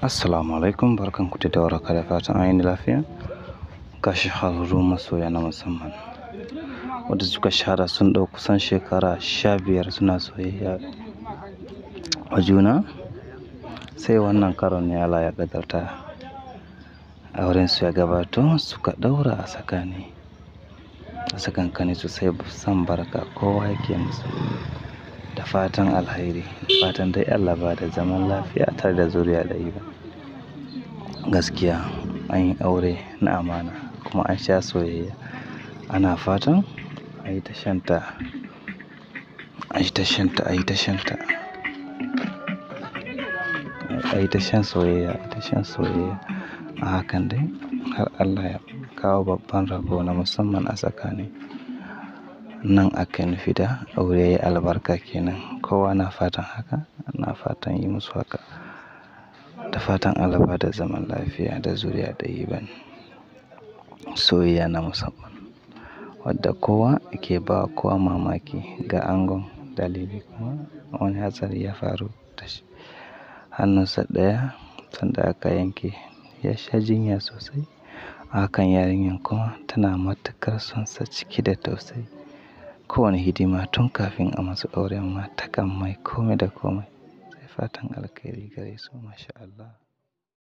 Assalamu alaikum barkanku da warhaka da fatan an yi lafiya. Ga shahararrun masoya na musamman wadda suka shahara sun ɗau kusan shekara sha biyar suna soyayya a juna. Sai wannan karon ne Allah ya ƙaddarta aurensu ya gabato suka ɗaura a tsakani. A tsakankaninsu sai san barka kowa yake musu da fatan alheri. Fatan dai Allah ba da zaman lafiya tare da zuriya ɗayyiba. Gaskiya an yi aure na amana kuma an sha soyayya. Ana fatan a yi ta shanta, a yi ta shanta, a yi ta shanta. A yi ta shan soyayya, a yi ta shan soyayya. A hakan dai har Allah ya kawo babban rabo na musamman a tsakani. Nan ake nufi da aure yayi albarka kenan. Kowa na fatan haka, ana fatan yi musu haka. Da fatan Allah ba da zaman lafiya da zuriya ɗayyiban. Soyayya na musamman wadda kowa yake ba kowa mamaki ga angon dalili kuma wani hatsari ya faru da shi. Hannunsa ɗaya sanda aka yanke ya sha jinya sosai. Hakan yarinyar kuma tana matukar sonsa ciki da tausayi. Ko wane hidima tun kafin a masu auren ma takan mai kome da kome. Sai fatan alheri gare su masha Allah.